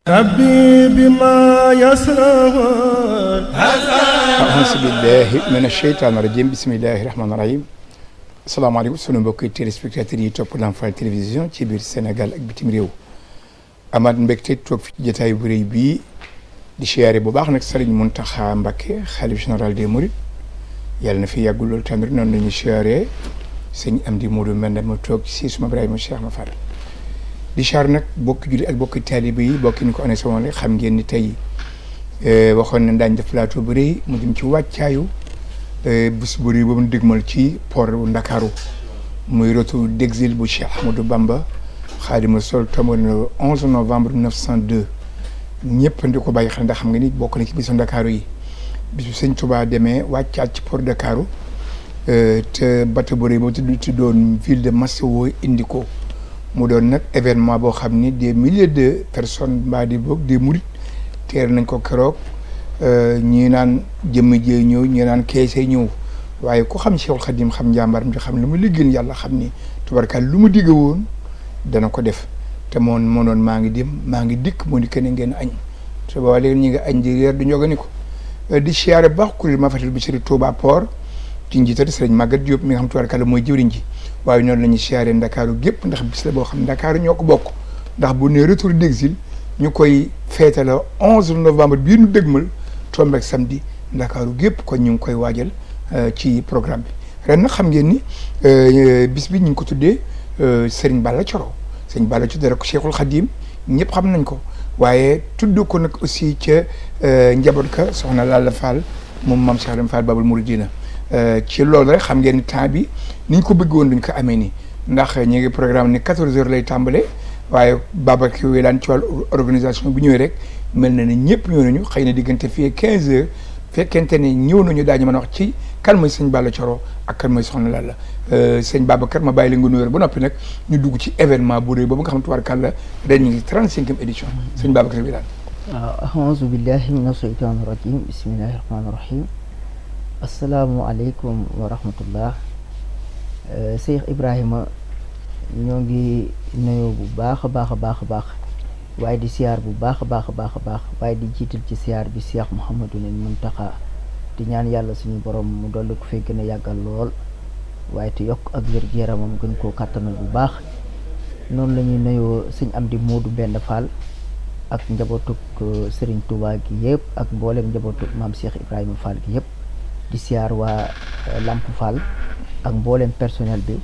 ربي بما يسرون أعوذ بالله من الشيطان الرجيم بسم الله الرحمن الرحيم asalaamaaleykum sunu mbokki téléspectateurs yi topp Lamfal télévision ci biir Sénégal ak bitim réew amaat mbégte toog fi ci jotaay bu rëy bii di siyaare bu baax nag Serigne Mountakha Mbacké xalif général des Mourides yàlla na fi yàggul loolu tamit noonu la ñuy siyaare sëñ Amdi Modou Mbenda ma toog si suma Ibrahima Cheikh ma Fall di siyaare nag bokki julli ak bokki taalibe yi bokki ni ko année sama xam ngeen ni tey waxoon nañ daañu def plateau bu rëy mu jëm ci wàccaayu bés bu rëy boobu ñu dégmal ci port bu Ndakaaru muy retour d'exil bu Cheikh Ahmadou Bamba Xaadimu Rasuul tombé le 11 novembre 1902 ñëpp di ko bàyyi xel ndax xam nga ni bokk na ci bisu Ndakaaru yi bisu sëñ Touba demee wàccaat ci port Ndakaaru te bateau bu rëy boobu tudd tuddoon ville de Massawa indi ko mu doon nag événement boo xam ni des milliers de personnes mbaa di boog des mourides teer nañ ko keroog. ñii naan jëmm jee ñëw ñii naan keese ñëw waaye ku xam Cheikhul Khadim xam njàmbaram di xam lu mu liggéeyal yàlla xam ni tubarkaal lu mu digg woon dana ko def te moom moo noon maa ngi dem maa ngi dikk moo di kenn ngeen añ te booba léegi ñu ngi añ di reer di ñogani ko di siyaare baax kuréel Mafatul Bichri Touba Port ci njiital sëriñ Maguette Diop mi nga xam tubarkaal mooy jëwriñ ji waaye noonu la ñuy siyaare Ndakaaru gépp ndax bis la boo xam Ndakaaru ñoo ko bokk ndax bu ne retour d'exil ñu koy feete la 11 novembre bii nu dëgmal tombeek samedi ndakaaru gépp kon ñu ngi koy waajal ci programme bi ren nag xam ngeen ni bis bi ñu ngi ko tuddee Serigne Balla Coro Serigne Balla Coro dara ko Cheikhul Khadim ñëpp xam nañ ko waaye tudd ko nag aussi ca njaboot ka soxna Lalla Fall moom maam Cheikh Ibrahima Fall Babul Mouridina ci loolu rek xam ngeen ni temps bi ni ñu ko bëgg woon duñ ko amee nii ndax ñu ngi programme ni 14 heures lay tàmbale waaye Babacar wi daan ci wàllu organisation bi ñëwee rek mel na ne ñëpp ñëw nañu xëy na diggante fii 15 heures fekkente ne ñëw nañu daañu mën a wax ci kan mooy sëñ Balla Coro ak kan mooy soxna Lalla sëñ Babacar ma bàyyi la nga nuyoo ba noppi nag ñu dugg ci événement bu rëy boobu nga xam tubaarkàlla ren ñu ngi 35e édition sëñ Babacar bi daal. waaw aouzu billahi min asheytaani rajim bismillahi rahmaani rahim asalaamualeykum wa rahmatullah Cheikh Ibrahima ñoo ngi nuyoo bu baax a baax a baax a baax. waaye di siyaar bu baax a baax a baax a baax waaye di jiital ci siyaar bi Cheikh Mouhamadou Mountakha di ñaan yàlla suñu borom mu dolli ko fee gën a yàggal lool waaye te yokk ak wér gu yaramam gën koo kàttanal bu baax noonu la ñuy nuyoo sëñ Amdi Moodu Mbend Fall ak njabootuk Serigne Touba gi yëpp ak mboolem njabootuk maam Cheikh Ibrahima Fall gi yëpp di siyaar waa Lamp Fall ak mboolem personnel bi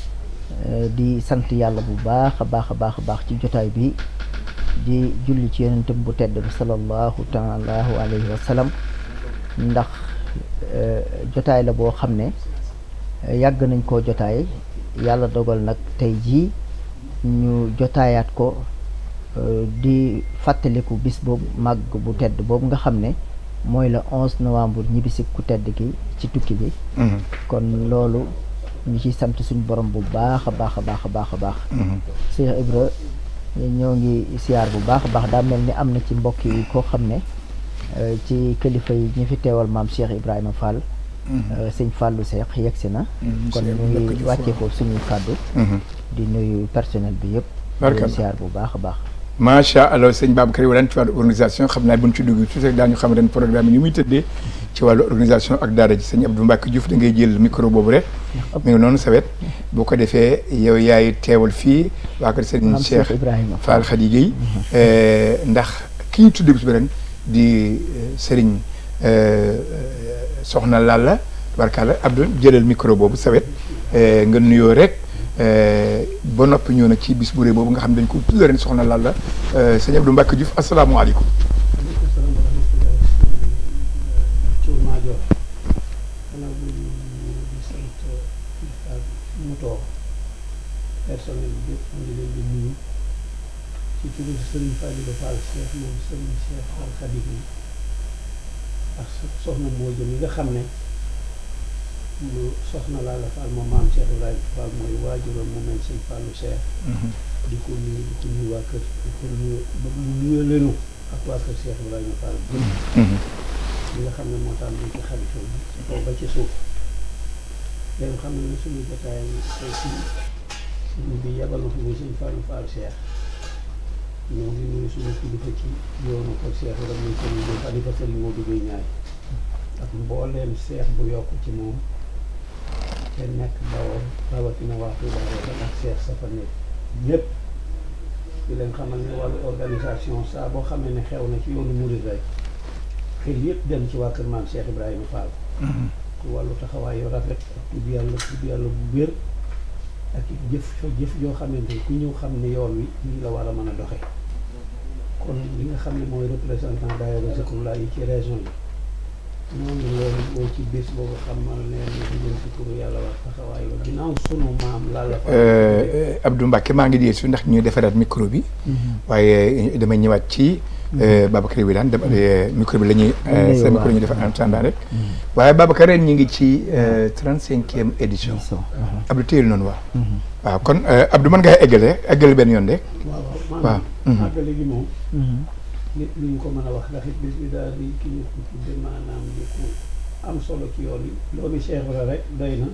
di sant yàlla bu baax a baax a baax a baax ci jotaay bi. di julli ci yonentam bu tedd bi sallallahu taala alayhi wa sallam ndax jotaay la boo xam ne yàgg nañ koo jotaay yàlla dogal nag tey jii ñu jotaayaat ko di fàttaliku bis boobu màgg bu tedd boobu nga xam ne mooy la 11 novembre ñibbisi ku tedd ki ci tukki bi kon loolu ñu ci sant suñu borom bu baax a baax a baax a baax a baax Cheikh Ibra ñoo ngi siyaar bu baax a baax daa mel ni am na ci mbokk yi koo xam ne ci kilifa yi ñu fi teewal maam Cheikh Ibrahima Fall sëñ Fallou Cheikh yegsi na kon ñu ngi wàccee ko suñuy kàddu di nuyu personnel bi yëpp di siyaar bu baax a baax macha allah sëñ Babacar yi daan ci wàllu organisation xam naa bu ñu ci dugg tuuti rek daañu xam ren programme yi ni muy tëddee ci wàllu organisation ak daara ji sëñ Abdou Mbacke Diouf da ngay jël micro boobu rek mi ngi noonu sawet boo ko defee yow yaay teewal fii waa kër sëñ Cheikh Fall Khady Guèye ndax ki ñu tuddee bis bi ren di sëriñ soxna Lalla barkalla Abdou jëlal micro boobu sawet nga nuyoo rek ba noppi ñëw na ci bis bu rëy boobu nga xam dañ ko tudd ren soxna Lalla sëñ Abdou Mbacke Diouf asalaamaaleykum personnel bi yëpp ngi leen di nuyu ci turu Serigne Fallou Fall Cheikh moom Serigne Cheikh Fall Khadim yi ak soxna Mbodj mi nga xam ne lu soxna Lalla Fall moom maam Cheikh Ibrahima Fall mooy waajuram moom lañ sëñ Fallou Cheikh di ko nuyu di ko nuyu waa kër di ko nuyu ba mu nuyu leenu ak waa kër Cheikh Ibrahima Fall li nga xam ne moo tax dañ ci xalifa bi ci kaw ba ci suuf léegi xam ne suñu jotaay tey fii suñu bi yebal na fi muy sëñ Fallou Fall Cheikh ñoo ngi nuyu suñu kilifa ci yoonu ko Cheikh Ibrahima muy Serigne Gueye xalifa Serigne Modou Gueye ñaay ak mbooleem seex bu yokk ci moom te nekk bawoo rawatina waa Touba Rokhaya ak seex sa fa nekk ñëpp di leen xamal ne wàllu organisation saa boo xamee ne xew na ci yoonu murid rek xel yëpp dem ci waa kër maam Cheikh Ibrahima Fall ci wàllu taxawaay yu rafet ak tudd yàlla tudd yàlla bu wér ak it jëf jëf yoo xamante ni ku ñëw xam ne yoon wi nii la war a mën a doxee kon li nga xam ne mooy représentant daayira Zikrullah yi ci région yi noonu loolu boo ci bés boobu xam ma ne ñu jëm ci turu yàlla wax taxawaay ba ginnaaw sunu maam Lalla Fall Abdou Mbacke maa ngi di su ndax ñuy defaraat micro bi waaye damay ñëwaat ci Babacar Wilane dem micro bi la ñuy sa micro ñu def en attendant rek waaye Babacar ren ñu ngi ci trente cinquième édition Abdou téyel noonu waaw waaw kon Abdou mën ngaa eggale eggale benn yoon de waaw waaw waaw maanaam àggale gi moom nit lu ñu ko mën a wax ndax it bis bi daal di ki ñu ko tudde maanaam di ko am solo ci yoon yi doomi Cheikh la rek doy na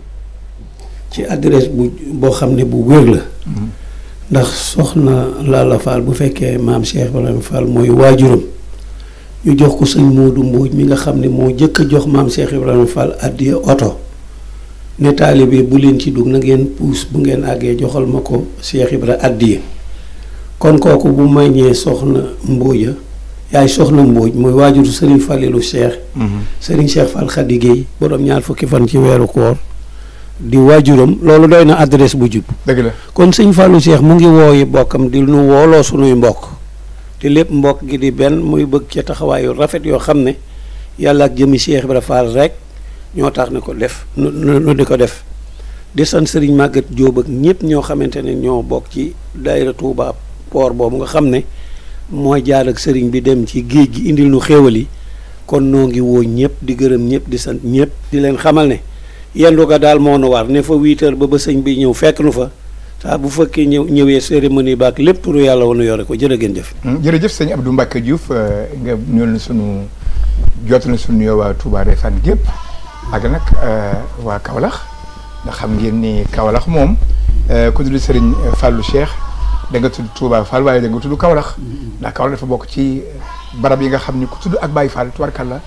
ci adresse bu boo xam ne bu wér la ndax soxna Lalla Fall bu fekkee maam Cheikh Ibrahima Fall mooy waajuram ñu jox ko sëñ Modou Mbodj mi nga xam ne moo jëkk a jox maam Cheikh Ibrahima Fall addiya oto ne taalibe bu leen ci dugg na ngeen puus bu ngeen àggee joxal ma ko Cheikh Ibrahima addiya kon kooku bu mañee soxna Mbodja yaay soxna Mbodj mooy waajuru Serigne Fallilou Cheikh Serigne Cheikh Fall Khady Guèye borom ñaar fukki fan ci weeru koor di waajuram loolu doy na adresse bu jub dëgg la kon sëñ Fallou Cheikh mu ngi wooyi bokkam di nu wooloo sunuy mbokk te lépp mbokk gi di benn muy bëgg ca taxawaayu rafet yoo xam ne yàlla ak jëmi Cheikh Ibrahima Fall rek ñoo tax ne ko def nu nu di ko def di sant sëriñ Maguette Diop ak ñëpp ñoo xamante ne ñoo bokk ci daayira Touba port boobu nga xam ne mooy jaar ak sëriñ bi dem ci géej gi indil nu xéewal yi kon noo ngi woo ñëpp di gërëm ñëpp di sant ñëpp di leen xamal ne yendu ga daal moo nu war ne fa huit heures ba ba sëñ bi ñëw fekk nu fa saa bu fekkee ñëw ñëwee cérémonie baak lépp turu yàlla wanu yore ko jërë ngeen jëf jërëjëf sëñ Abdou Mbacke Diouf nga ñëw na sunu jot na sunu nuyoo waa Touba Refane gépp ak nag waa Kaolack ndax xam ngeen ni Kaolack moom ku tudd Serigne Fallou Cheikh da nga tudd Touba Fall waaye da nga tudd Kaolack ndax Kaolack dafa bokk ci barab yi nga xam ni ku tudd ak Baye Fall tubarkalla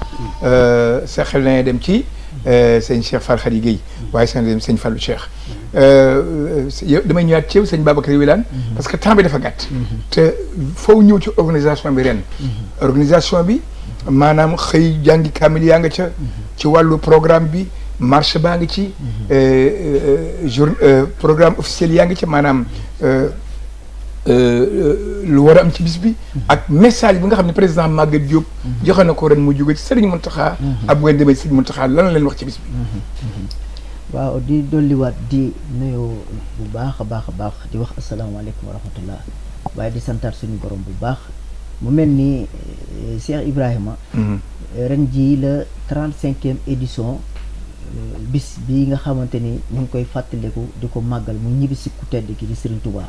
sa xel na dem ci sëñ Cheikh Fall Khady Guèye waaye seen dem sëñ Fallou Cheikh yow damay ñëwaat ci yow sëñ Babacar Wilane parce que temps bi dafa gàtt te foo ñëw ci organisation bi ren organisation bi maanaam xëy jàngi kaamil yaa nga ca ci wàllu programme bi marche baa ngi ci jour programme officiel yaa ngi ci maanaam lu war a am ci bis bi ak message bi nga xam ne président Maguette Diop joxe na ko ren mu jóge ci Serigne Mountakha ab ngeen demee Serigne Mountakha lan la leen wax ci bis bi waaw di dolliwaat di nuyu bu baax a baax a baax di wax asalaamaaleykum wa rahmatullah waaye di santaat suñu borom bu baax mu mel ni Cheikh Ibrahima ren jii la trente cinquième édition bis bi nga xamante ni ñu ngi koy fàttaliku di ko màggal mu ñibbi si ku tedd ki di Serigne Touba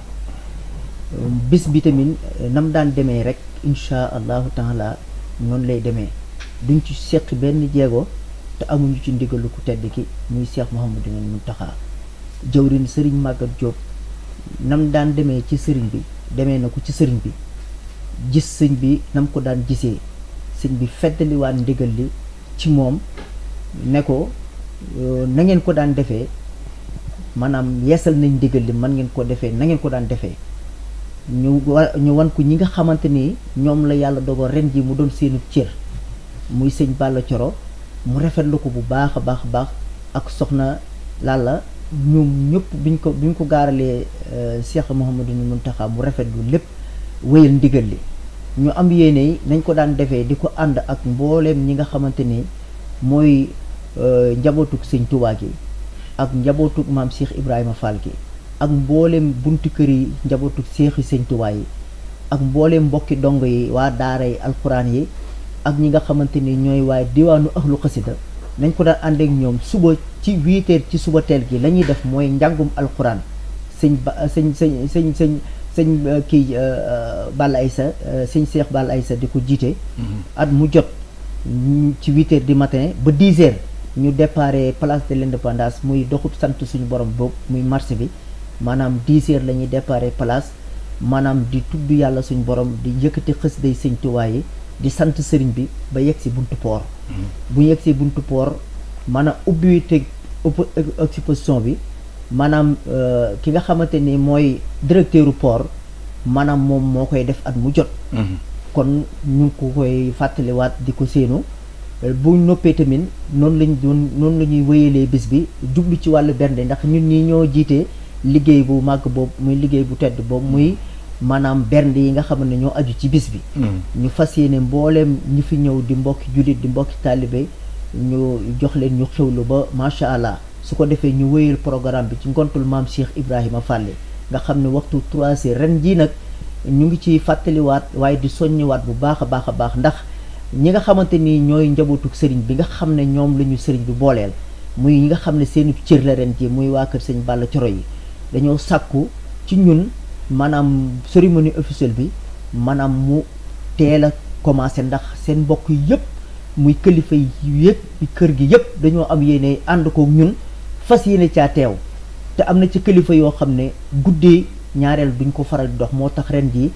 bis bi tamit nam daan demee rek incha allahu taala noonu lay demee duñ ci seq benn jéego te amuñu ci ndigalu ku tedd ki muy Cheikh Mouhamadou Mountakha jëwrin Serigne Maguette Diop nam daan demee ci sëriñ bi demee na ko ci sëriñ bi gis sëñ bi nam ko daan gisee sëñ bi feddaliwaat ndigal li ci moom ne ko na ngeen ko daan defee maanaam yeesal nañ ndigal li man ngeen ko defee na ngeen ko daan defee ñu wa ñu wan ko ñi nga xamante ni ñoom la yàlla dogal ren ji mu doon seenu cër muy sëñ Balla Coro mu rafetlu ko bu baax a baax a baax ak soxna Lalla ñoom ñëpp biñ ko biñ ko gaaralee Cheikh Mouhamadou Mountakha mu rafetlu lépp wéyal ndigal li ñu am yéene yi nañ ko daan defee di ko ànd ak mbooleem ñi nga xamante ni mooy njabootug sëñ Touba gi ak njabootug maam Cheikh Ibrahima Fall gi ak mbooleem buntu kër yi njabootug seexi sëñ Touba yi ak mbooleem mbokki dong yi waa daara yi alxuraan yi ak ñi nga xamante ni ñooy waaye diwaanu ahlu xasida nañ ko daan ànd ak ñoom suba ci huit heures ci suba teel gi la ñuy def mooy njàngum alxuraan sëñ ba sëñ sëñ sëñ sëñ sëñ kii Balla Aïssa sëñ Cheikh Balla Aïssa di ko jiite at mu jot ci huit heures du matin ba dix heures ñu déparé place de l'indépendance muy doxub sant suñu borom boobu muy marché bi maanaam dix heures la ñuy déparé place maanaam di tudd yàlla suñ borom di yëkkati xës day sëñ Tuubaa yi di sant sëriñ bi ba yegg si buntu poor bu yegg si buntu poor maanaam ubbi te exposition bi maanaam ki nga xamante ni mooy directeuru port maanaam moom moo koy def at mu jot kon ñu ngi ko koy fàttaliwaat di ko séenu bu noppee tamit noonu lañ doon noonu la ñuy wéyalee bis bi jublu ci wàllu bernde ndax ñun ñi ñoo jiite liggéey bu màgg boobu muy liggéey bu tedd boobu muy maanaam bernde yi nga xam ne ñoo aju ci bis bi ñu fas yéene mbooleem ñi fi ñëw di mbokki jullit di mbokki taalibe ñu jox leen ñu xewlu ba macha allah su ko defee ñu wéyal programme bi ci ngontul maam Cheikh Ibrahima Fallé nga xam ne waxtu trois heures ren jii nag ñu ngi ci fàttaliwaat waaye di soññiwaat bu baax a baax a baax ndax ñi nga xamante ni ñooy njabootuk sëriñ bi nga xam ne ñoom la ñu sëriñ bi booleel muy ñi nga xam ne seeni cër la ren ji muy waa kër sëñ Balla Coro yi dañoo sàkku ci ñun maanaam cérémonie officielle bi maanaam mu teel a commencé ndax seen mbokk yëpp muy kilifa yi yëpp kër gi yëpp dañoo am yéene ànd ko ñun fas yéene caa teew te am na ci kilifa yoo xam ne guddee ñaareel duñ ko faral di dox moo tax ren ji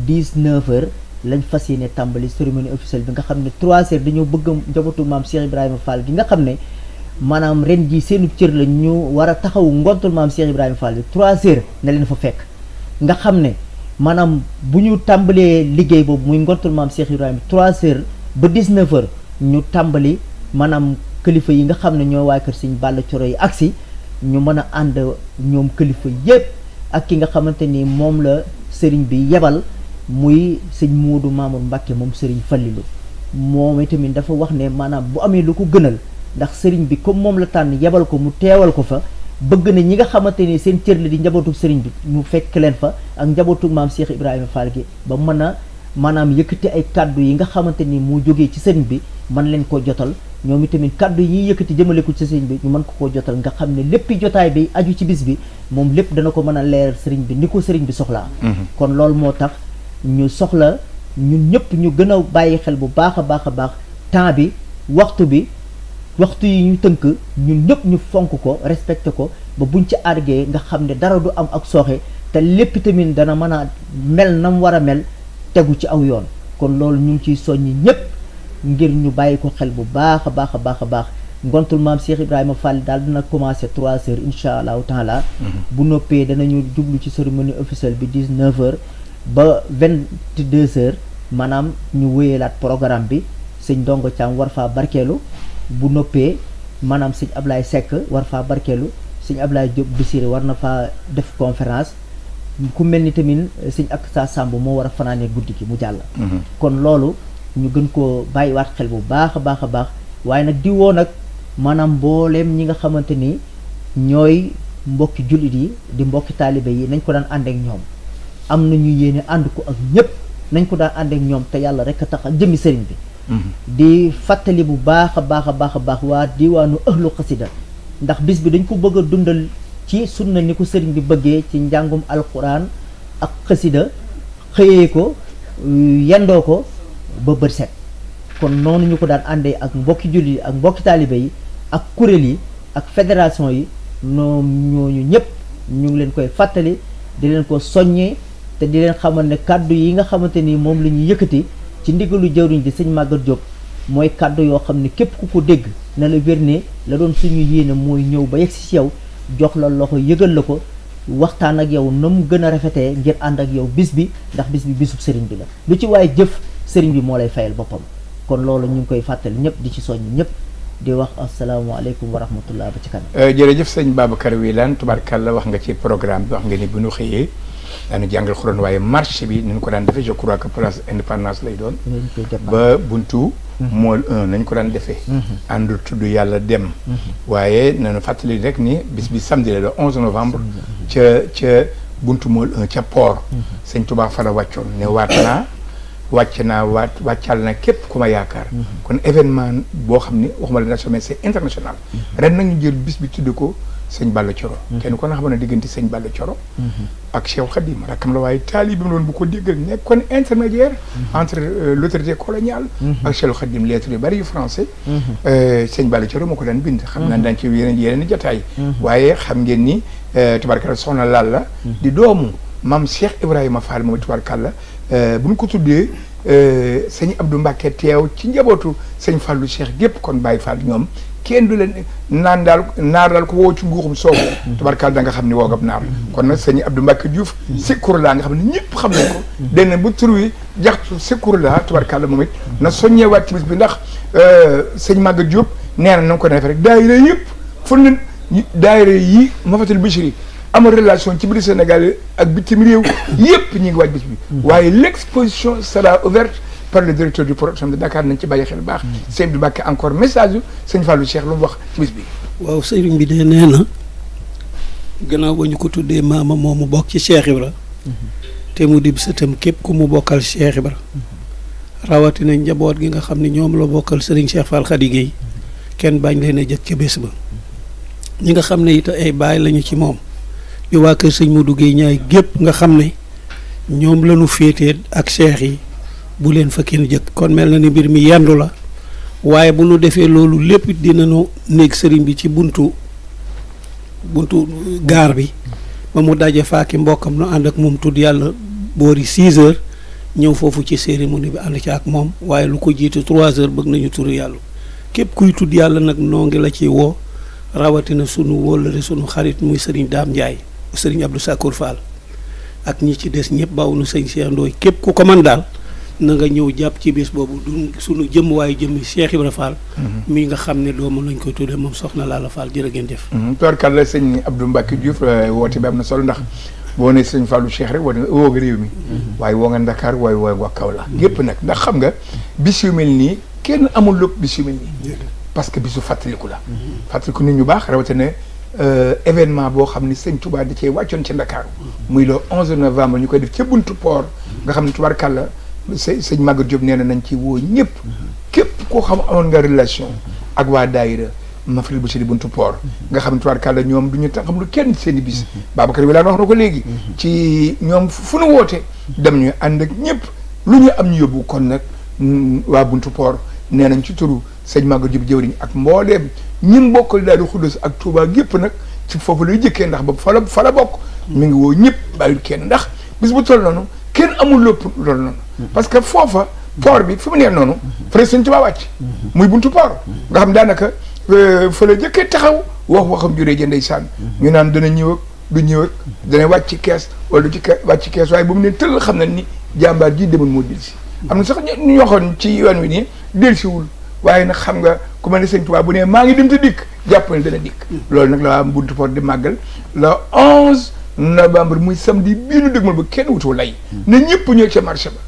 19 heures lañ fas yéene tàmbali cérémonie officielle bi nga xam ne 3 heures dañoo bëgg njabootu maam Cheikh Ibrahima Fall gi nga xam ne maanaam ren ji seenu cër la ñu war a taxawu ngontul maam Cheikh Ibrahima Fall bi 3 heures na leen fa fekk nga xam ne maanaam bu ñu tàmbalee liggéey boobu muy ngontul maam Cheikh Ibrahima 3 heures ba 19 heures ñu tàmbali maanaam kilifa yi nga xam ne ñoo waa kër Sëñ Balla Coro yi agsi ñu mën a ànd ñoom kilifa yépp ak ki nga xamante ni moom la sëriñ bi yebal muy sëñ Moodu Mamour Mbacke moom sëriñ Fallilu moom itamit dafa wax ne maanaam bu amee lu ko gënal ndax sëriñ bi comme moom la tànn yebal ko mu teewal ko fa bëgg na ñi nga xamante ni seen cër la di njabootu sëriñ bi ñu fekk leen fa ak njabootu maam Cheikh Ibrahima Fall gi ba mën a maanaam yëkkati ay kàddu yi nga xamante ni mu jógee ci sëriñ bi mën leen ko jotal ñoom itamit kàddu yi ñuy yëkkati jëmale ko ci sëriñ bi ñu mën ko koo jotal nga xam ne léppi jotaay bi aju ci bis bi moom lépp dana ko mën a leeral sëriñ bi ni ko sëriñ bi soxlaa kon loolu moo tax ñu soxla ñun ñëpp ñu gën a bàyyi xel bu baax a baax a baax temps bi waxtu bi waxtu yi ñu tënk ñun ñëpp ñu fonk ko respecté ko ba buñ ci argee nga xam ne dara du am ak sooxe te lépp tamit dana mën a mel na mu war a mel tegu ci aw yoon kon loolu ñu ngi ciy soññi ñëpp ngir ñu bàyyi ko xel bu baax a baax a baax a baax ngontul maam Cheikh Ibrahima Fall daal dina commencé trois heures incha allahu taala bu noppee danañu jublu ci cérémonie officielle bi dix neuf heures ba vingt deux heures maanaam ñu wéyalaat programme bi sëñ Ndongo Thiam war faa barkeelu bu noppee maanaam sëñ Ablaye Seck war faa barkeelu sëñ Ablaye Diop Bissiré war na faa def conférence ku mel ni tamit sëñ ak sa Samb moo war a fanaanee guddi gi mu jàll kon loolu ñu gën koo bàyyiwaat xel bu baax a baax a baax waaye nag di woo nag maanaam mbooleem ñi nga xamante ni ñooy mbokki jullit yi di mbokki taalibe yi nañ ko daan ànd ak ñoom am na ñu yéene ànd ko ak ñëpp nañ ko daan ànd ak ñoom te yàlla rek a tax ak jëmmi sëriñ bi di fàttali bu baax a baax a baax a baax waa diwaanu ëhlu xasida ndax bis bi dañ ko bëgg a dundal ci sunna ni ko sëriñ bi bëggee ci njàngum alquran ak xasida xëyee ko yendoo ko ba bët set kon noonu ñu ko daan àndee ak mbokki jullit yi ak mbokki taalibe yi ak kuréel yi ak fédération yi ñoom ñooñu ñëpp ñu ngi leen koy fàttali di leen ko soññee te di leen xamal ne kàddu yi nga xamante ni moom la ñuy yëkkati ci ndigalu jawriñ ji sëñ Maguette Diop mooy kàddu yoo xam ne képp ku ko dégg na la wér ne la doon suñu yéene mooy ñëw ba yegg si ci yow jox la loxo yëgal la ko waxtaan ak yow na mu gën a rafetee ngir ànd ak yow bis bi ndax bis bi bisub sëriñ bi la lu ci waaye jëf sëriñ bi moo lay fayal boppam kon loolu ñu ngi koy fàttali ñëpp di ci soññ ñëpp di wax asalaamaaleykum wa rahmatullah ba ci kanam. jërëjëf sëñ Babacar Wilane tubaarkàlla wax nga ci programme bi wax nga ni bu ñu xëyee daanu jàngal xuraan waaye marché bi nañ ko daan defee je crois que place indépendance lay doon. ba buntu. mool 1 nañ ko daan defee. ànd tudd yàlla dem. waaye nañu fàttali rek ni bis bi samedi la le 11 novembre. ca ca buntu mool 1 ca port. sëñ Touba fa la wàccoon ne waat naa. wàcc naa waat wàccal na képp ku ma yaakaar kon événement boo xam ne waxuma la national mais c'est international ren nañu jël bis bi tudd ko sëñ Balla Coro kenn ko na xam ne diggante sëñ Balla Coro ak Cheikh Khadim rakkam la waaye taalibe bi loon bu ko déggal nekkoon intermédiaire entre l'autorité coloniale ak Cheikh Khadim lettres yu bari yu français sëñ Balla Coro moo ko daan bind xam naa daan ci yeneen yeneen jataay waaye xam ngeen ni tubarkalla soxna Lalla di doomu maam Cheikh Ibrahima Fall moom tubaarkàlla bu ñu ko tuddee sëñ Abdou Mbacke teew ci njabootu sëñ Fallou Cheikh gépp kon Baye Fall ñoom kenn du leen naan daal naar daal ko woo ci nguuxum soobu tubaarkàlla da nga xam ni woogab naar kon nag sëñ Abdou Mbacke Diouf Secours la nga xam ne ñëpp xam nañ ko den bu tur wi jaxtu Secours la tubaarkàlla moom it na soññeewaat ci bis bi ndax sëñ Maga Diop nee na na nga ko defee rek daayira yëpp fu ne daayira yi Mafatul Bichri amul relation ci biir Sénégal ak bitim réew yëpp ñi ngi waaj bis bi waaye l' exposition sera ouverte par le directeur du programme de Dakar nañ ci bàyyi xel baax sëñ Abdou Mbacke encore message yu sëñ Fallou Cheikh lu mu wax ci bis bi waaw sëriñ bi de nee na gannaaw ba ñu ko tuddee maama moomu bokk ci Cheikh Ibra te mu dib sëtam képp ku mu bokkal Cheikh Ibra rawatina njaboot gi nga xam ne ñoom la bokkal sëriñ Cheikh Fall Khady Guèye kenn bañ leen a jëkk ca bés ba ñi nga xam ne it ay baay lañu ci moom di waa kër sëñ Modou Guèye ñaay gépp nga xam ne ñoom lañu féetee ak cheikh yi bu leen fa kenn jëkk kon mel na ni mbir mi yendu la waaye bu nu defee loolu lépp dinañu néeg sëriñ bi ci buntu buntu gaar bi ba mu daje faaki mbokkam nu ànd ak moom tudd yàlla boori 6 heures ñëw foofu ci cérémonie bi ànd ci ak moom waaye lu ko jiitu 3 heures bëgg nañu turu yàlla képp kuy tudd yàlla nag noo ngi la ci woo rawatina sunu wóllare sunu xarit muy sëriñ Daam Ndiaye sëriñ Abdou Sakour Fall ak ñi ci des ñëpp baaw nu sëñ Cheikh Ndoye képp ku ko man daal na nga ñëw jàpp ci bés boobu du sunu jëmm waaye jëmmi Cheikh Ibra Fall mi nga xam ne doomu lañ koy tuddee moom soxna Lalla Fall jërë ngeen jëf tubaarkàlla sëñ Abdou Mbacke Diouf woote bi am na solo ndax boo ne sëñ Fallou Cheikh rek woo nga woo nga réew mi waaye woo nga Dakar waaye woo nga Kaolack yépp nag ndax xam nga bis yu mel nii kenn amul lépp bis yu mel nii parce que bisu fàttaliku la fàttaliku nit ñu baax rawatina événement boo xam ni sëñ Touba da cee wàccoon ci Ndakaaru muy le 11 novembre ñu koy def ca buntu port nga xam ne tubaarkàlla sëñ sëñ Maguette Diop nee na nañ ci woo ñëpp képp koo xam amoon nga relation ak waa daayira Mafril bu di buntu port nga xam ne tubaarkàlla ñoom du ñu tax xam lu kenn seen i bis Babacar bi laan wax na ko léegi ci ñoom fu nu woote dem ñu ànd ak ñëpp lu ñu am ñu yóbbu kon nag waa buntu port nee nañ ci turu sëñ Maguette Diop jëwriñ ak mbooleem ñun bokkal daal di xuddos ak Touba gépp nag ci foofu lay jëkkee ndax ba fa la fa la bokk mi ngi woo ñëpp bàyyil kenn ndax bis bu toll noonu kenn amul lépp loolu noonu parce que foofa port bi fi mu nee noonu fële sëñ Touba wàcc muy buntu port nga xam daanaka fa la jëkkee taxaw wax waxam juree jë ndeysaan ñu naan dana ñëw ak du ñëw ak dana wàcc ci kees wala du ci wàcc ci kees waaye bu mu ne tëll xam na ni jàmbaar ji demoon moo delsi am na sax ñu waxoon ci yoon wi nii delsiwul waaye nag xam nga ku mel ne sëñ Tuubaa bu ne maa ngi dem te dikk jàpp ne dana dikk loolu nag la waa buntu port di màggal le onze novembre muy samedi bii nu dëgmal ba kenn wutu lay na ñëpp ñëw ca marché ba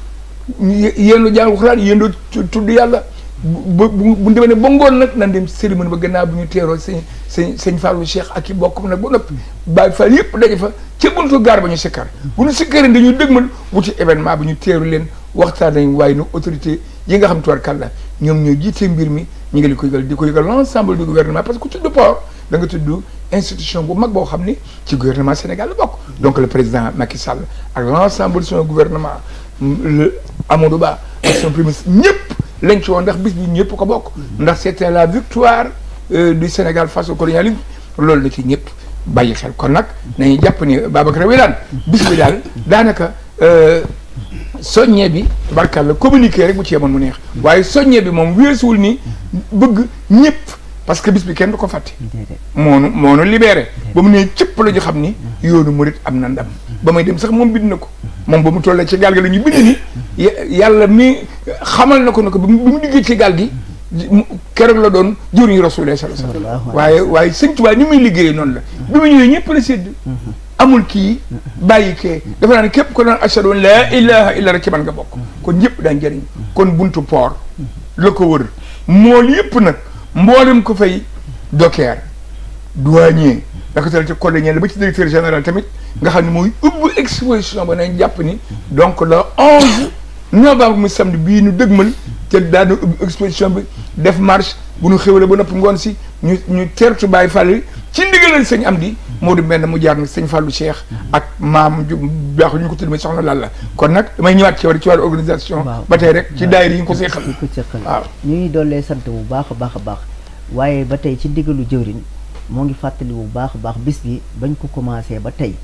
yéen lu jàng xuraan yéen doo tudd yàlla bu bu bu demee ne ba ngoon nag nan dem cérémonie ba gannaaw bu ñu teeroo sëñ sëñ sëñ Fallou Cheikh ak i bokkum nag ba noppi Baay Fall yëpp daje fa ca buntu gaar ba ñu sikkar bu ñu sikkaree dañuy dëgmal wuti événement bi ñu teeru leen waxtaan nañ waaye nu autorité yi nga xam tubaarkàlla ñoom ñoo jiite mbir mi ñu ngi li ko yëgal di ko yëgal l' ensemble du gouvernement parce que ku tudd port da nga tudd institution bu mag boo xam ni ci gouvernement Sénégal la bokk donc le président Macky Sall ak l' ensemble de son gouvernement le Amadou Ba ak son premier ministre ñëpp lañ ci woon ndax bis bi ñëpp ko bokk ndax c'était la victoire du Sénégal face au colonialisme loolu la ci ñëpp bàyyi xel kon nag nañu jàpp ni Babacar Wilane bis bi daal daanaka soññe bi barkal la communiquer rek bu ci yemoon mu neex waaye soññe bi moom weesuwul ni bëgg ñëpp parce que bis bi kenn du ko fàtte moonu moonu libéré ba mu ne cëpp la ñu xam ni yoonu murit am na ndam ba may dem sax moom bind na ko moom ba mu tollee ci gaal gi la ñu bind ni yàlla mi xamal na ko ne ko bi mu diggee ci gaal gi keroog la doon jëriñu Rasulullah sallallahu alayhi wasallam waaye waaye sëñ Tuubaa ni muy liggéeyee noonu la bi mu ñëwee ñëpp la sédd amul kii bàyyi kee dafa naa ne képp ko doon ashhadu an laa ilaha illa rek ci man nga bokk kon ñëpp daan jëriñ kon buntu port la ko wër mool yëpp nag mboolem ko fay docker douanier da ko tal ci collégial ba ci directeur général tamit nga xam ne mooy ubbi exposition ba nañ jàpp ni donc le onze novembre mu samedi bii nu dëgmal te daana ubbi exposition bi def marche bu nu xéwale ba noppi ngoon si ñu ñu teertu Baay Fall ci ndigalal sëñ am di moo du mel ne mu jaar nag sëñ Fallou Cheikh ak maam ju baax ñu ko tudd mais soxna Lalla kon nag damay ñëwaat ci war ci wàllu organisation ba tey rek ci daayira yi nga ko seexal ko seqal waaw ñu ngi dollee sant bu baax a baax a baax waaye ba tey ci ndigalu jëwriñ moo ngi fàttali bu baax a baax bis bi bañ ko commencé ba tey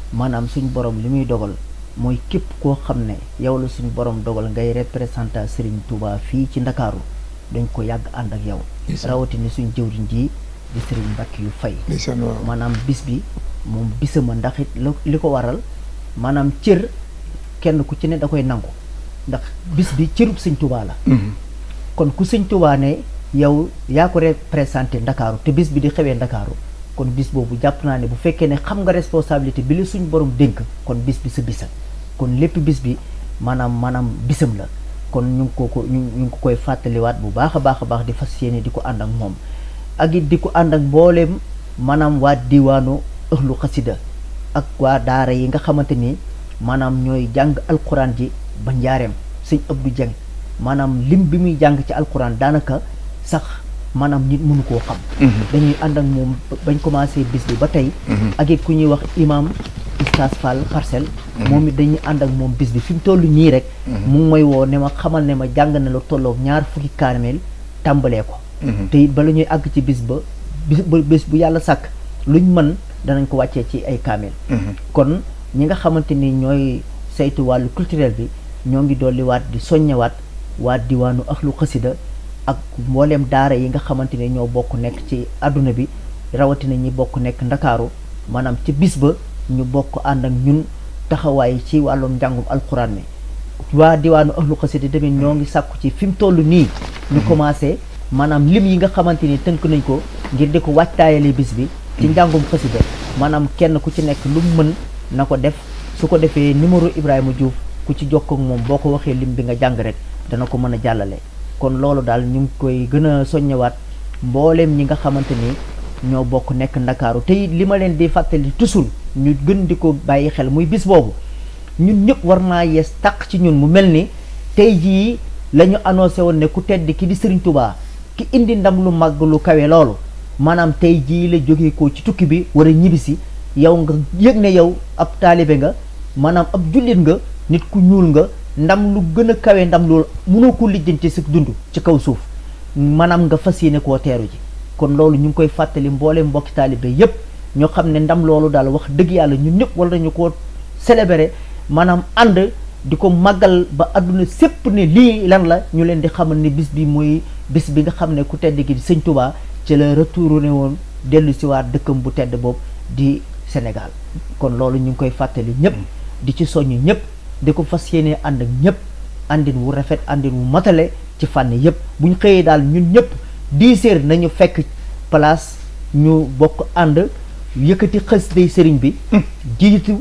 maanaam suñ borom li muy dogal mooy képp koo xam ne yow la suñ borom dogal ngay représentant Serigne Touba fii ci Ndakaaru dañ ko yàgg ànd ak yow Ndeysaan. rawatina suñ jëwriñ ji di Serigne Mbacke yu fay ndeysaan waaw maanaam bis bi moom bisama ndax it la li ko waral maanaam cër kenn ku ci ne da koy nangu ndax bis bi cërub sëñ Touba la Mhm. kon ku sëñ Touba ne yow yaa ko représenté Ndakaaru te bis bi di xewee Ndakaaru kon bis boobu jàpp naa ne bu fekkee ne xam nga responsabilité bi la suñ borom dénk kon bis bi sa bisa kon lépp bis bi maanaam maanaam bisam la kon ñu ngi ko ko ñu ñu ngi ko koy fàttaliwaat bu baax a baax a baax di fas yéene di ko ànd ak moom ak it di ko ànd ak mbooleem maanaam waa diwaanu ëxlu xasida ak waa daara yi nga xamante ni maanaam ñooy jàng alquran ji ba njaareem sëñ Abdou Dieng maanaam lim bi muy jàng ci alquran daanaka sax maanaam nit mënu koo xam dañuy ànd ak moom ba- bañ commencé bis bi ba tey ak it ku ñuy wax imam Istas Fall Parcelles moom it dañuy ànd ak moom bis bi fi mu toll nii rek mu ngi may woo ne ma xamal ne ma jàng na lu tolloog ñaar fukki kaamil tàmbalee ko te it bala ñuy àgg ci bis ba bis ba bis bu yàlla sàkk luñ mën danañ ko wàccee ci ay kaamil kon ñi nga xamante ni ñooy saytu wàllu culturel bi ñoo ngi dolliwaat di soññewaat waa diwaanu axlu xasida ak mbooleem daara yi nga xamante ne ñoo bokk nekk ci àdduna bi rawatina ñi bokk nekk ndakaaru maanaam ci bis ba ñu bokk ànd ak ñun taxawaay ci wàllum njàngum alxuraan mi waa diwaanu ahlu xasida tamit ñoo ngi sàkku ci fi mu toll nii ñu commencé maanaam lim yi nga xamante ni tënk nañ ko ngir di ko waajtaayale bis bi ci njàngum xasida maanaam kenn ku ci nekk lu mu mën na ko def su ko defee numéro Ibrahima Diouf ku ci jokkoo ak moom boo ko waxee lim bi nga jàng rek dana ko mën a jàllale kon loolu daal ñu ngi koy gën a soññewaat mbooleem ñi nga xamante ni ñoo bokk nekk ndakaaru te it li ma leen di fàttali toujours ñu gën di ko bàyyi xel muy bis boobu ñun ñëpp war naa yees tàq ci ñun mu mel ni tey jii la ñu annoncé woon ne ku tedd ki di Serigne Touba ki indi ndam lu màgg lu kawe loolu maanaam tey jii la jógee ko ci tukki bi war a ñibbisi yow nga yëg ne yow ab taalibe nga maanaam ab jullit nga nit ku ñuul nga ndam lu gën a kawe ndam loolu mënoo ko lijjanti si dund ci kaw suuf maanaam nga fas yéene koo teeru ji kon loolu ñu ngi koy fàttali mboole mbokki taalibe yépp ñoo xam ne ndam loolu daal wax dëgg yàlla ñun ñëpp war nañu koo célébrer maanaam ànd di ko màggal ba àdduna sépp ne lii lan la ñu leen di xamal ne bis bi mooy bis bi nga xam ne ku tedd gi di sëñ Touba ci la retourné woon dellu si waat dëkkam bu tedd boobu di Sénégal kon loolu ñu ngi koy fàttali ñëpp di ci soññ ñëpp di ko fas yéene ànd ak ñëpp àndin wu rafet àndin wu matale ci fànn yëpp bu ñu xëyee daal ñun ñëpp dix heures nañu fekk place ñu bokk ànd yëkkati xës day sëriñ bi jiitu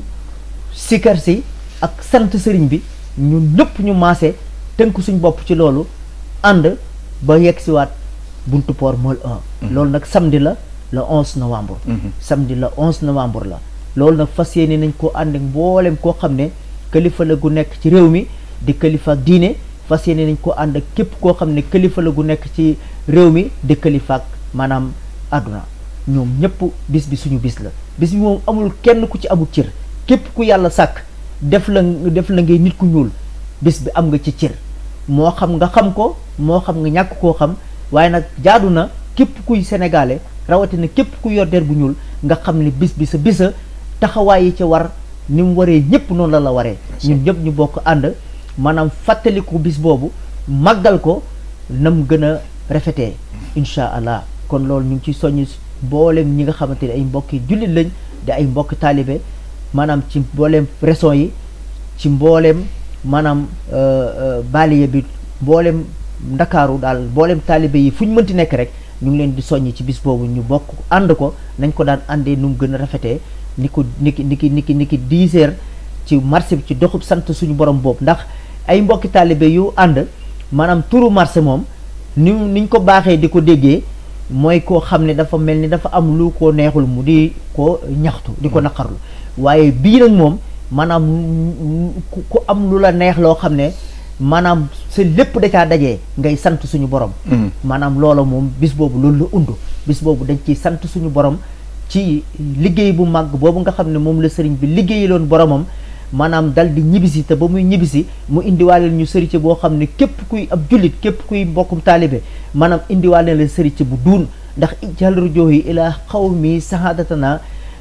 sikar si ak sant sëriñ bi ñun ñëpp ñu maase tënk suñ bopp ci loolu ànd ba yegg si waat buntu port mool 1 loolu nag samedi la le 11 novembre samedi le 11 novembre la loolu nag fas yéene nañ koo ànd ak mboolem koo xam ne kilifa la gu nekk ci réew mi di kilifa ak diine fas yéene nañ ko ànd ak képp koo xam ne kilifa la gu nekk ci réew mi di kilifa ak maanaam àdduna ñoom ñëpp bis bi suñu bis la bis bi moom amul kenn ku ci amul cër képp ku yàlla sàkk def la def la ngay nit ku ñuul bis bi am nga ci cër moo xam nga xam ko moo xam nga ñàkk koo xam waaye nag jaadu na képp kuy sénégalais rawatina képp ku yor der bu ñuul nga xam ne bis bi sa bisa taxawaay yi ca war ni mu waree ñëpp noonu la la waree ñun ñëpp ñu bokk ànd maanaam fàttaliku bis boobu màggal ko nam gën a rafetee incha allah kon loolu ñu ngi ciy soññ mboolem ñi nga xamante ne ay mbokki jullit lañ di ay mbokki taalibe maanaam ci mbooleem régions yi ci mbooleem maanaam baaliye bi mbooleem ndakaaru daal mbooleem taalibe yi fu ñu mënti nekk rek ñu ngi leen di soññ ci bis boobu ñu bokk ànd ko nañ ko daan àndee nu mu gën a rafetee ni ko niki niki niki niki dix heures ci marché bi ci doxub sant suñu borom boobu ndax ay mbokki taalibe yu ànd maanaam turu marché moom ni niñ ko baaxee di ko déggee mooy koo xam ne dafa mel ni dafa am lu ko neexul mu di ko ñaxtu di ko naqarlu waaye bii nag moom maanaam ku am lu la neex loo xam ne maanaam sa lépp da caa dajee ngay sant suñu borom maanaam loola moom bis boobu loolu la undu bis boobu dañ ciy sant suñu borom ci liggéey bu màgg boobu nga xam ne moom la sëriñ bi liggéeyaloon boromam maanaam dal di ñibbisi te ba muy ñibbisi mu indiwaaleel ñu sëriñ boo xam ne képp kuy ab jullit képp kuy mbokkum taalibe maanaam indiwaaleel la sëriñ bu duun ndax ijal rujohi ila xawmi sahadatana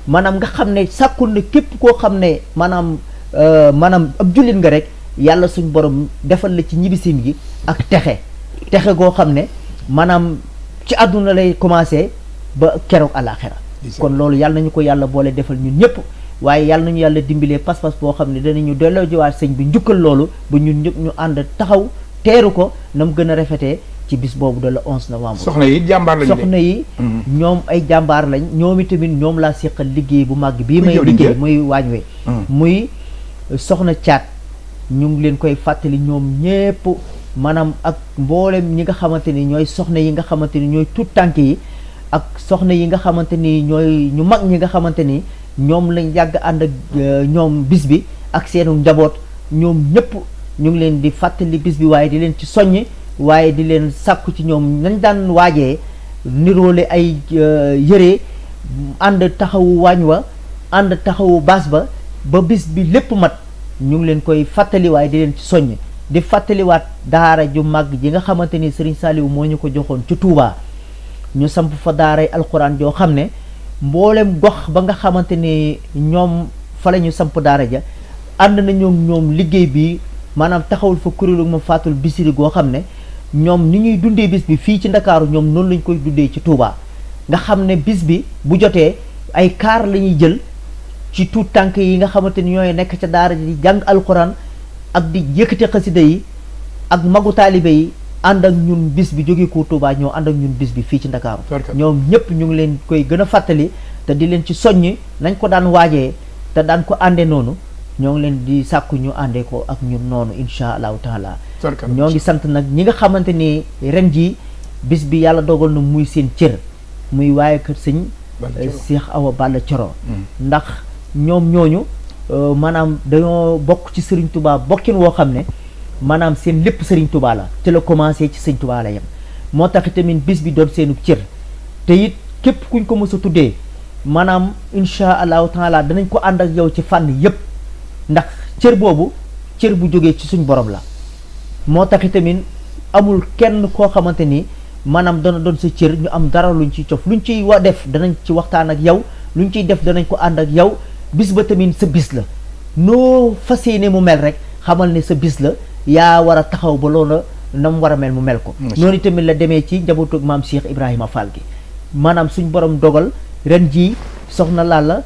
maanaam nga xam ne sàkkul ne képp koo xam ne maanaam maanaam ab jullit nga rek yàlla suñ borom defal la ci ñibbisin gi ak texe texe goo xam ne maanaam ci àdduna lay commencé ba keroog àllaaxira kon loolu yàlla nañu ko yàlla boole defal ñun ñëpp waaye yàlla nañu yàlla dimbalee pas-pas boo xam ne danañu delloo jiwaat sëñ bi njukkal loolu ba ñun ñëpp ñu ànd taxaw teeru ko na mu gën a rafetee ci bis boobu de la 11 novembre. soxna yi jàmbaar lañu soxna yi. ñoom ay jàmbaar lañ ñoom itamit ñoom laa seqal liggéey bu màgg bii may liggéey muy waañ we muy soxna caat ñu ngi leen koy fàttali ñoom ñépp maanaam ak mboolem ñi nga xamante ni ñooy soxna yi nga xamante ni ñooy tuut tànk yi ak soxna yi nga xamante ni ñooy ñu mag ñi nga xamante ni ñoom lañ yàgg ànd ak ñoom bis bi ak seenu njaboot ñoom ñëpp ñu ngi leen di fàttali bis bi waaye di leen ci soññ waaye di leen sàkku ci ñoom nañ daan waajee niroole ay yëre ànd taxawu waañ wa ànd taxawu baas ba ba bis bi lépp mat ñu ngi leen koy fàttali waaye di leen ci soññ di fàttaliwaat daara ju màgg ji nga xamante ni Serigne Saliou moo ñu ko joxoon ci Touba ñu samp fa daaray alxuraan joo xam ne mboolem gox ba nga xamante ni ñoom fa la ñu samp daara ja ànd na ñoom ñoom liggéey bi maanaam taxawul fa kuréelu ma fàttul bisiri goo xam ne ñoom ni ñuy dundee bis bi fii ci ndakaaru ñoom noonu lañ koy dundee ci Touba nga xam ne bis bi bu jotee ay kaar la ñuy jël ci tuut tànk yi nga xamante ni ñooy nekk ca daara ji di jàng alxuraan ak di yëkkati xasida yi ak magu taalibe yi ànd ak ñun bis bi jóge ko Touba ñoo ànd ak ñun bis bi fii ci ndakaaru ñoom ñëpp ñu ngi leen koy gën a fàttali te di leen ci soññ nañ ko daan waajee te daan ko àndee noonu ñoo ngi leen di sàkku ñu àndee ko ak ñun noonu insha allahu taala ñoo ngi sant nag ñi nga xamante ni ren jii bis bi yàlla dogal na muy seen cër muy waaye kër sëñ Cheikh Awa Balla Coro ndax ñoom ñooñu maanaam dañoo bokk ci Serigne Touba bokkin woo xam ne maanaam seen lépp Serigne Touba la te la commencé ci Serigne Touba la yem moo tax tamit bis bi doon seenu cër te it képp kuñ ko mës a tuddee maanaam insha allahu taala danañ ko ànd ak yow ci fànn yépp ndax cër boobu cër bu jógee ci suñ borom la moo tax tamit amul kenn koo xamante ni maanaam dana doon sa cër ñu am dara luñ ciy cof luñ ciy wa def danañ ci waxtaan ak yow luñ ciy def danañ ko ànd ak yow bis ba tamit sa bis la noo fas yéene mu mel rek xamal ne sa bis la yaa war a taxaw ba loola na mu war a mel mu mel ko noonu tamit la demee ci njabootu maam Cheikh Ibrahima Fall gi maanaam suñ borom dogal ren jii soxna Lalla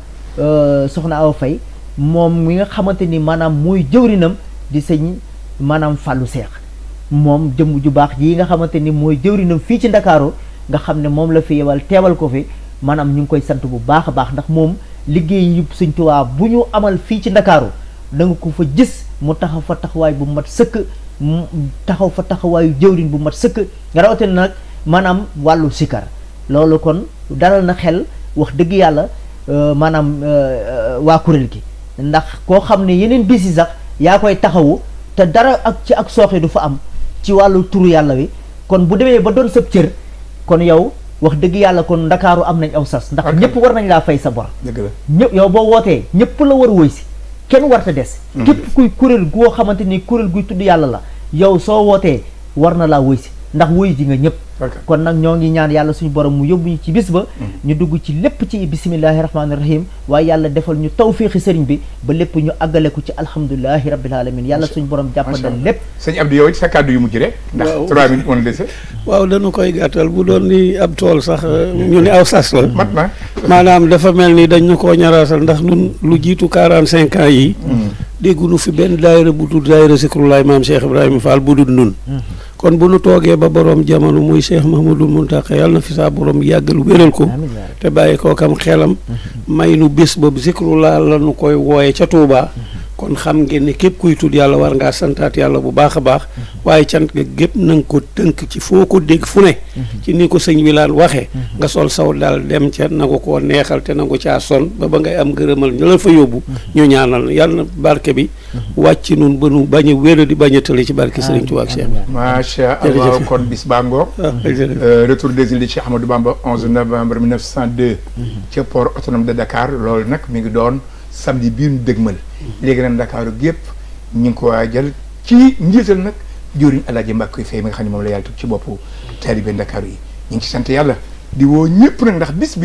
soxna Awa Faye moom mi nga xamante ni maanaam mooy jëwrinam di sëñ maanaam fàllu seex moom jëmm ju baax ji nga xamante ni mooy jëwrinam fii ci ndakaaru nga xam ne moom la fi yebal teewal ko fi maanaam ñu ngi koy sant bu baax a baax ndax moom liggéey yu sëñ Tuubaa bu ñu amal fii ci ndakaaru da nga ko fa gis mu taxaw fa taxawaay bu mat sëkk mu taxaw fa taxawaayu jëwrin bu mat sëkk nga rawatina nag maanaam wàllu sikar loolu kon dalal na xel wax dëgg yàlla maanaam waa kuréel gi ndax koo xam ne yeneen bis yi sax yaa koy taxawu te dara ak ci ak sooxe du fa am ci wàllu turu yàlla wi kon bu demee ba doon sëb cër kon yow wax dëgg yàlla kon ndakaaru am nañ aw sas ndax ñëpp war nañ laa fay sa bor dëgg la ñëpp yow boo wootee ñëpp la war a woy si kenn warta des képp kuy kuréel goo xamante ni kuréel guy tudd yàlla la yow soo wootee war na laa woy si ndax woy ji nga ñëpp kon nag ñoo ngi ñaan yàlla suñu borom mu yóbbu ñu ci bis ba ñu dugg ci lépp ci bisimillahi rahmaani rahim waaye yàlla defal ñu tawfiixi sëriñ bi ba lépp ñu àggale ko ci alhamdulilahi rabbil alamin yàlla suñu borom jàppandal lépp sëñ Abdou yow it sa kàddu yu mujj rek ndax trois minutes on dese waaw dañu koy gàttal bu doon ni ab tool sax ñu ne aw sas la mat na maanaam dafa mel ni dañ ñu koo ñaraasal ndax nun lu jiitu quarante cinq ans yi déggunu fi benn daayira bu dul daayira Zikrullahi maam Cheikh Ibrahima Fall bu dul nun kon bu nu toogee ba borom jamono muy Cheikh Mahmadul Muntaqa yàlla na fi saa borom yàggal wéral ko te bàyyi koo kam xelam may nu bés boobu Zikrullah la nu koy wooye ca Touba kon xam ngeen ne képp kuy tudd yàlla war ngaa santaat yàlla bu baax a baax waaye cant ga gépp na nga ko tënk ci foo ko dégg fu ne ci ni ko sëñ bi laan waxee nga sol saw daal dem ca nangu koo neexal te nangu caa son ba ba ngay am gërëmal ñu la fa yóbbu ñu ñaanal yàlla na barke bi wàcc nun ba nu bañ a wéra di bañ a tële ci barke sëriñ Tuubaa ak Cheikh macha allah kon bis baa ngoog retour des îles de Cheikh Ahmadou Bamba 11 novembre 1902 ca port autonome de Dakar loolu nag mi ngi doon samedi bii ñu dëgmal léegi nag Ndakaaru gépp ñu ngi ko waajal ci njiital nag joriñ Alaaji Mbàkke Fay mi nga xam ne moom la yàlla teg ci boppu taalibe Ndakaaru yi ñu ngi ci sant yàlla di woo ñëpp nag ndax bis bi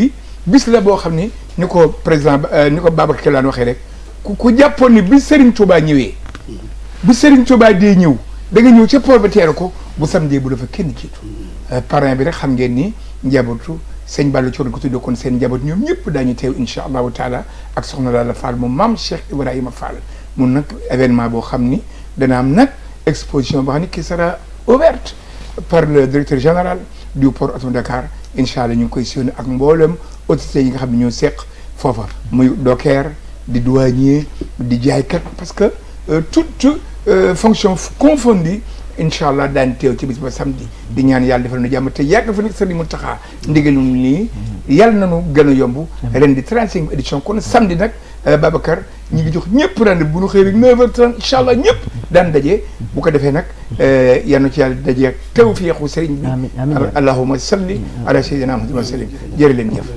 bis la boo xam ni ni ko président ni ko Babacar Kelaan waxee rek ku ku jàppoon ni bi Serigne Touba ñëwee bi Serigne Touba dee ñëw da nga ñëw ca port ba teeru ko bu samedi bu dafa kenn jiitu parrain bi rek xam ngeen ni njabootu sëñ Balla Thior ko tuddee kon seen njaboot ñoom ñëpp daañu teew incha allahu taala ak soxna Lalla Fall moom maam Cheikh Ibrahima Fall mun nag événement boo xam ni dana am nag exposition boo xam ni qui sera ouverte par le directeur général du port autonome de Dakar incha allah ñu ngi koy siyónni ak mboolem autorités yi nga xam ne ñoo seq foofa muy docker di douanier di jaaykat parce que toute fonction confondue incha allah daan teew ci bis ba samedi di ñaan yàlla defal nu jàmm te yàgg fa nag Sëriñ Muntaxa ndigalum nii yàlla nañu gën a yomb ren di 35 édition kon samedi nag Babacar ñi ngi jox ñëpp rende bu ñu xëy rek 9h30 incha allah ñëpp daan daje bu ko defee nag yal na ci yàlla daje ak tawfiixu sëriñ bi amiin amiin allahumma salli ala sayyidina Muhammad wa sallim jërë leen jëf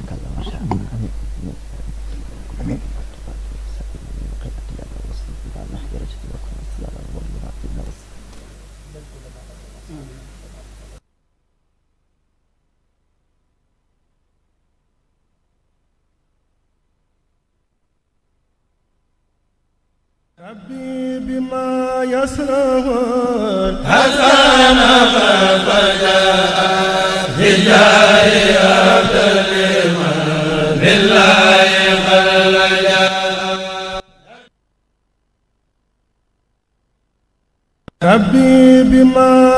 amiin ربي بما يسرون ربي بما